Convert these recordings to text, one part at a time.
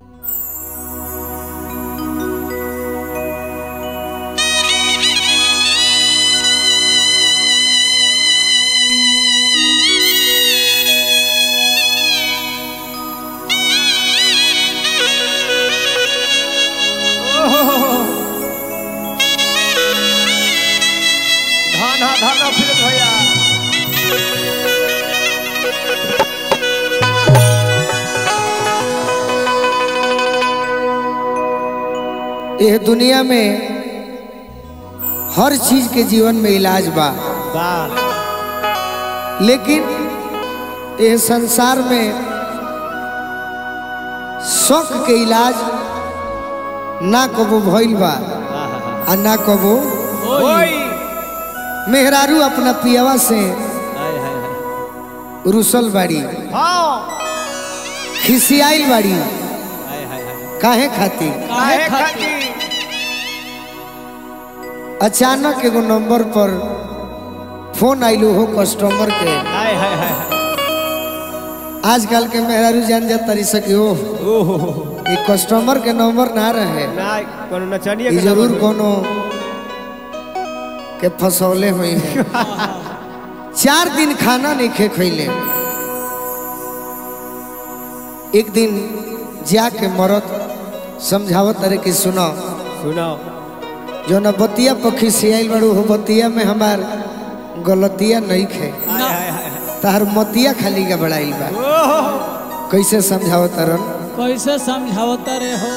धन धन फिर भैया यह दुनिया में हर चीज के जीवन में इलाज बा वाह लेकिन यह संसार में शौक के इलाज ना कबो भइल बा आ ना कबो ओई मेहरारू अपना पियावा से हाय हाय हाय रुसल बाड़ी हाँ खिसियाइल बाड़ी हाय हाय हाय काहे खातिर काहे खाती अचानक एगो नंबर पर फोन आइलो हो कस्टमर के हाय हाय हाय आजकल के मेहरारू जान जा तरी सकी हो ओहो ये कस्टमर के नंबर ना रहे ना कोनो नचनिया ये के जरूर नंबर कोनो के फसौले हुई है चार दिन खाना नहीं खे खैले एक दिन जाके मरद समझावत अरे कि सुनो सुनाओ जो न बतिया पखी सियाइल बड़ू हो बतिया में हमार गलतिया नहीं खे हाय हाय हाय तार मतिया खाली का बड़ाइल बा ओहो कैसे समझावत अरन कैसे समझावता रे हो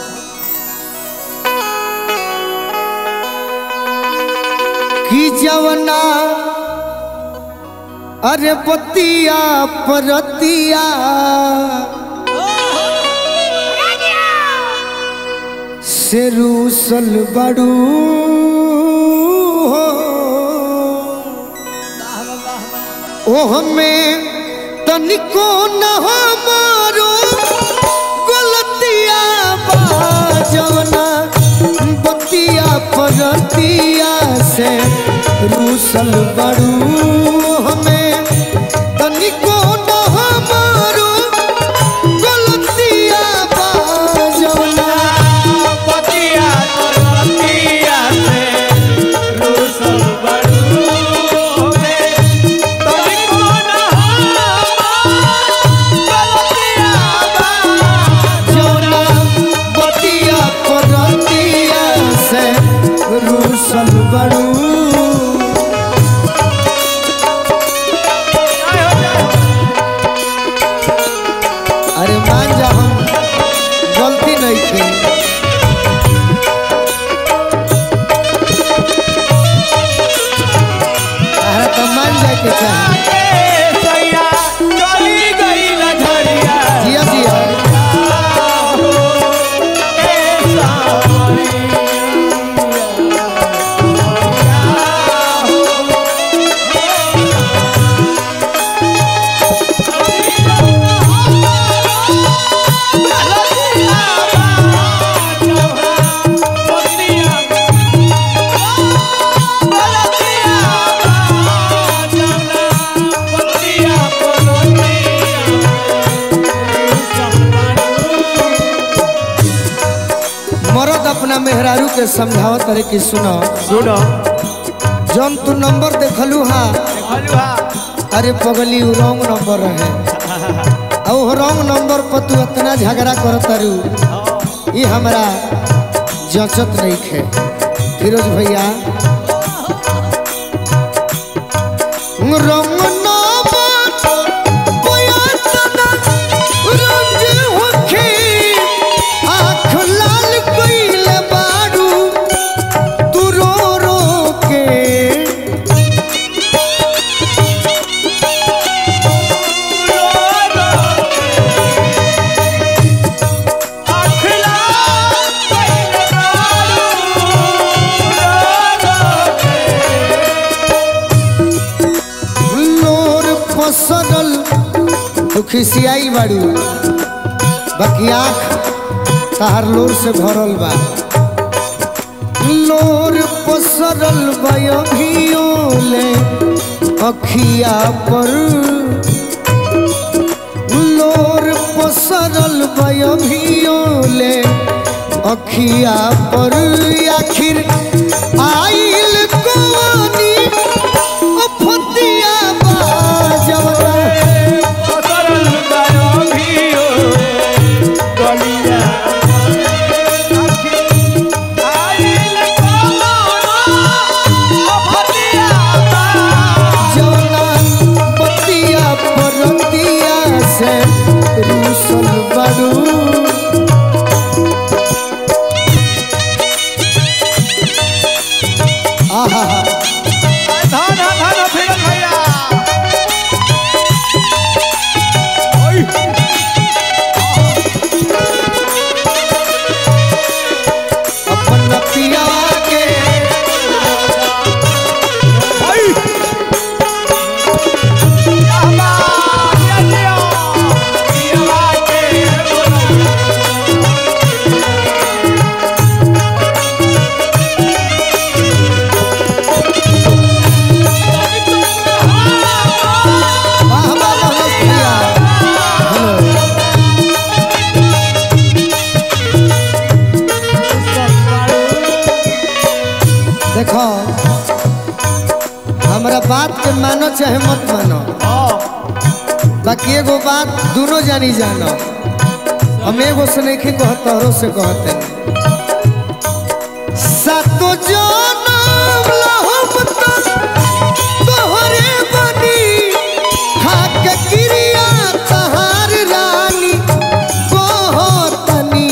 कि जवना अरे बतिया परतिया से रूसल बड़ू हो ओह में तनिको न हमारो गलतिया बा जवना बतिया परतिया से रूसल बड़ू हमें तनिको न हमारो गलतिया बा जवना पतिया पतिया से रूसल बड़ू होवे तोरी कोन पतिया बा जवना बतिया परतिया से रूसल बड़ू अरे मान जा हम गलती नहीं की तारा तो मान जाए के चाहे सैया चली गई लझरिया जिया जिया मरद अपना मेहरारू के समझावत अरे कि सुनो सुनो जौन तू नंबर देखलू हा हलवा अरे पगली उ रॉन्ग नंबर रहे और वो रॉन्ग नंबर पर तू इतना झगड़ा करत तारू ये हमरा जचत नहीं खे फिरोज भैया रंग नंबर बयातना रंग होखे आँख लाल कइले बारू तू रो रो के लोर पसरल तू खिसियाई बाड़ू बाकी आँख तहार लोर से भरल बा लोर पसरल बयोले अखिया पर लोर पसरल बयभियोले अखिया पर आखिर आइल कोनी अफतिया बाजवना सरल गायो भियो गलिया आइल कोनो अफतिया बा जौना पतिया परतिया से रूसल बड़ू आहा धन धन फिरन भैया ओय अपन पिया के ओय यामा या जियो पियावा के बोला वाह वाह वाह पिया हेलो देखो हमरा बात के मानो चाहे मत मानो बाकी एगो बात दोनों जानी जानो हम एगो से नहीं कहत तोहरो से कहते सातो जनम लहम तक तोहरे बनी खाक क्रिया तहार रानी कहतनी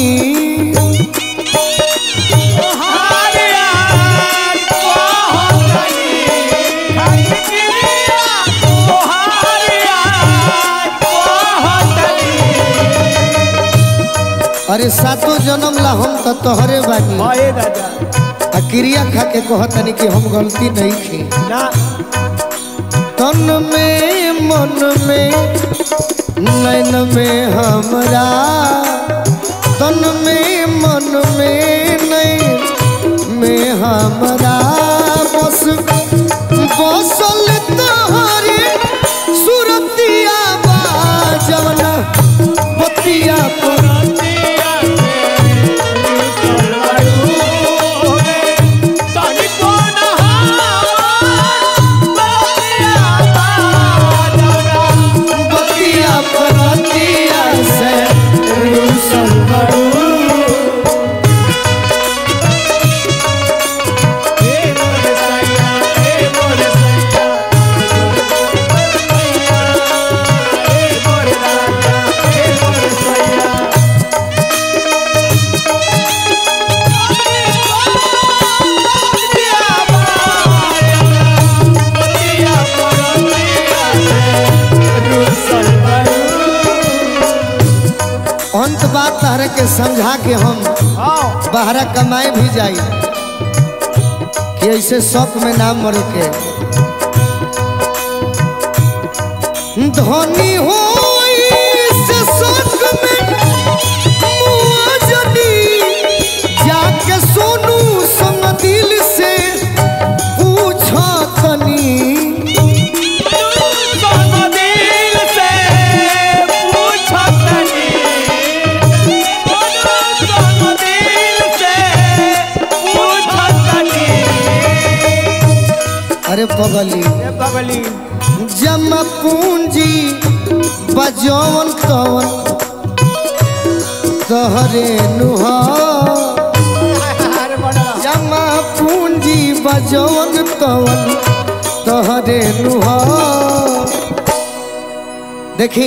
अरे सातो जन्म ला हम तो तोहरे बानी आ क्रिया खा के कहतनी कि हम गलती नहीं की तन में मन में नैन में हमरा तन में मन में नैन में हमरा बस बसल तोहरे सुरतिया बाजवना बतिया पर बतिया पर बतिया से रूसल बड़ू अंत बात तहरे के समझा के हम बाहरा कमाए भी जाई कि ऐसे शौक में नाम मरे के धनी हो से शौक में मुआ जनी जाके सोनू संग दिल से पूछो तनी अरे पगली जमा पूंजी बजौन तवन तहरे नुहा जमा पूंजी बजौन तवन तहरे नुहा देखी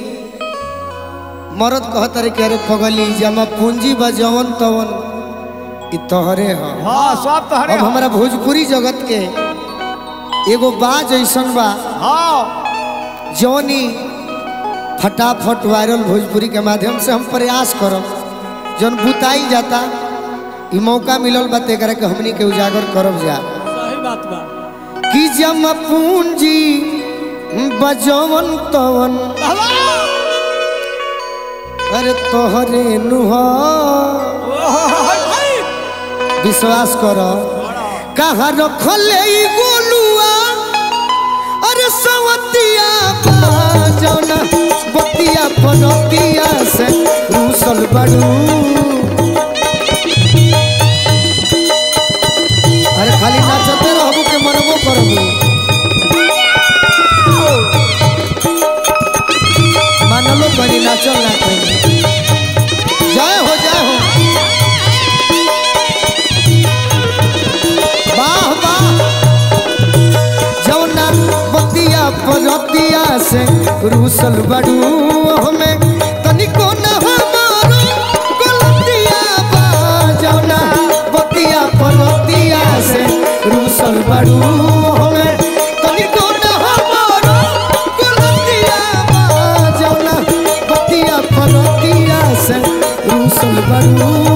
मरद कहत रे कि अरे पगली जमा पूंजी बजौन तवन ई तहरे ह हाँ सब तो हरे अब हमारा भोजपुरी जगत के एगो बाज ऐसन बा हाँ जौनी फटाफट वायरल भोजपुरी के माध्यम से हम प्रयास करब जौन बुताई जाता ई मौका मिलल बा तेकरा के हमनी के उजागर करब जा सही बात बा कि जम पूंजी बजवन तवन अरे तोहरे नुहा विश्वास कर कहाँ रखले ई गोलुआ अरे सवतिया बा जौना बतिया बतिया पनतिया से रूसल बड़ू अरे खाली नाचते रहबू के मनबो करबू मानलो करी नाचल ना करी जय हो जय हो वाह वाह जौना बतिया परतिया से रूसल बड़ू हमें तनिको न हमारो गलतिया बा जौना बतिया परतिया से रूसल बड़ू हमें तनिको न हमारो गलतिया बा जौना बतिया परतिया से रूसल बड़ू